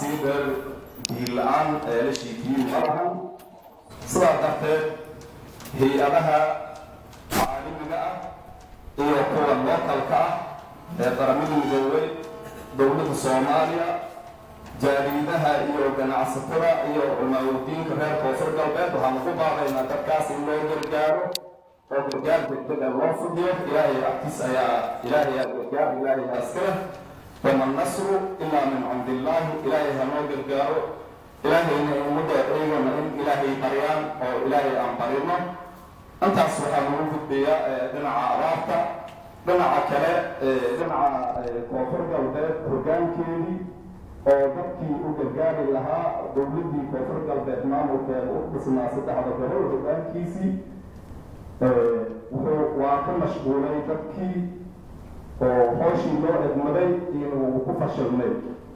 sii dheer diin la-aan eelashii biyu ma lahan sidaa darteed hay-adaha caalamiga ah iyo kuwa lookalka ah ee qaramada midoobay dowladda soomaaliya jaariidaha iyo ganacsatada iyo culmaawadiinka reer koonfur galbeed waxaan ugu baaqaynaa dadkaas in loo gargaaro oo gargaar degdeg ah loo fudiyo ilaahay agtiis ayaa ilaahay aa gargaar ilaahay aa iskale wama nasru ilaa min cindi illaahi ilaahay ha noo gargaaro ilaahayna ummadda eegana in ilaahay baryaan oo ilaahay aan barino intaas waxaa lagu gudbayaa dhinaca abaarta dhinaca kale dhinaca koonfur galbeed hoggaankeedii oo dadkii u gargaari lahaa dowladdii koonfur galbeed maamulkeeda u dhisnaa saddexda gobol hoggaankiisii wuxuu waa ka mashquulay dadkii oo hooshii loo egmaday inuu ku fashilmay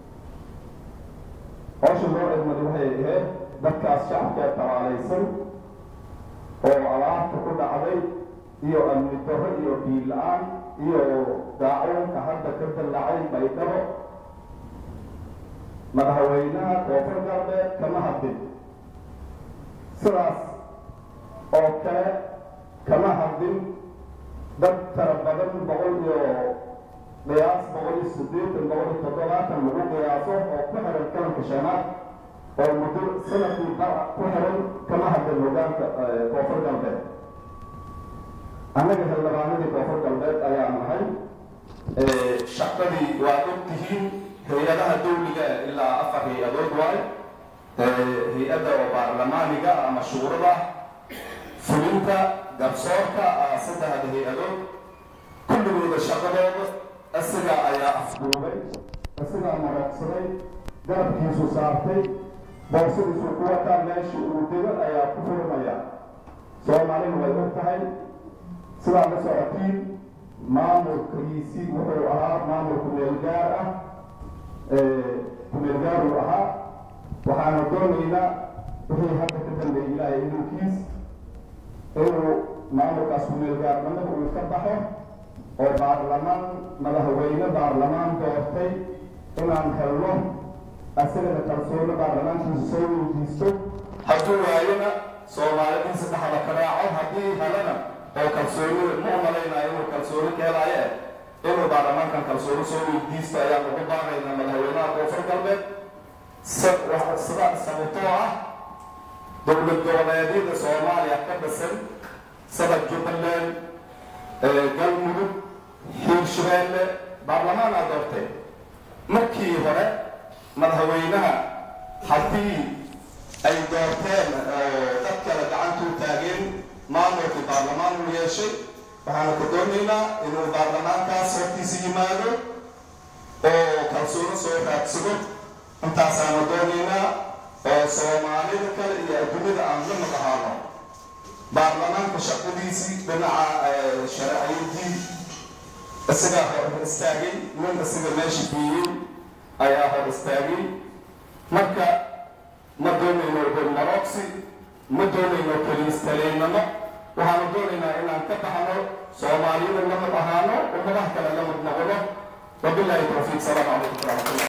hooshii loo egmaday waxay ahayd dadkaas shacabkee talaalaysan oo abaarta ku dhacday iyo amni darro iyo biil la-aan iyo daacuunka hadda ka dallacay baydhabo madaxweynaha koonfur galbeed kama hadlin sidaas oo kale kama hadlin dad tara badan boqol iyo qiyaas boqol iyo siddeetan boqol iyo toddobaatan lagu qiyaaso oo ku xiran kalanka shanaad oo muddo sanadkii bar ku xiran kama hadlin hogaanka koonfur galbeed annaga xildhibaanadii koonfur galbeed ayaa nahay shaqadii waa og tihiin hay-adaha dawliga ilaa afar hay-adood waayo hay-adda oo baarlamaaniga ama shuurada fulinta garsoorka saddexda hay-adood kulligooda shaqadooda isaga ayaa afduubay isagaa maraqsaday garabkiisu saartay boorsidiisu ku wataa meeshii uu dego ayaa ku furmaya soomaalina way og tahay sidaa la socotiin maamulkiisii wuxuu ahaa maamul kumeelgaar ah kumeelgaar uu ahaa waxaana doonaynaa wixii hadda ka dambeeyay ilaahay idinkiis inuu maamulkaas kumeelgaarnimada uu ka baxo oo baarlamaan madaxweyne baarlamaan doortay inaan helno asagana kalsooni baarlamaankiisa soo weydiisto hadduu waayona soomaalidiisa dhexda ka raaco haddii helana oo kalsoonida ma umalaynaayo inuu kalsooni ka helaaye inuu baarlamaankan kalsooni soo weydiisto ayaan ugu baaqaynaa madaxweynaha koonfur galbeed sida sababtoo ah dowlad goboleedyada soomaaliya ka dhisan sida jubbaland galmudug hiirshabeelle baarlamaan aa doortay markii hore madaxweynaha haddii ay doorteen dad kale gacantuu taageen maamulkii baarlamaan uu yeeshay waxaanu ka doonaynaa inuu baarlamaankaas hortiisa yimaado oo kalsoono soo raadsado intaasaanu doonaynaa oo soomaalida kale iyo adduunyada aan la maqahaano baarlamaanka shaqadiisii dhinaca sharciyadii isagaa hor istaagay nin isaga meesha geeyey ayaa hor istaagay marka ma doonayno hormarogsi ma doonayno keliistaleynamo waxaanu doonaynaa inaan ka baxno soomaaliyada lamid ahaano ummadaha kale lamid noqono wabilaahi tawfiiq salaamu calaykum waraxmatullah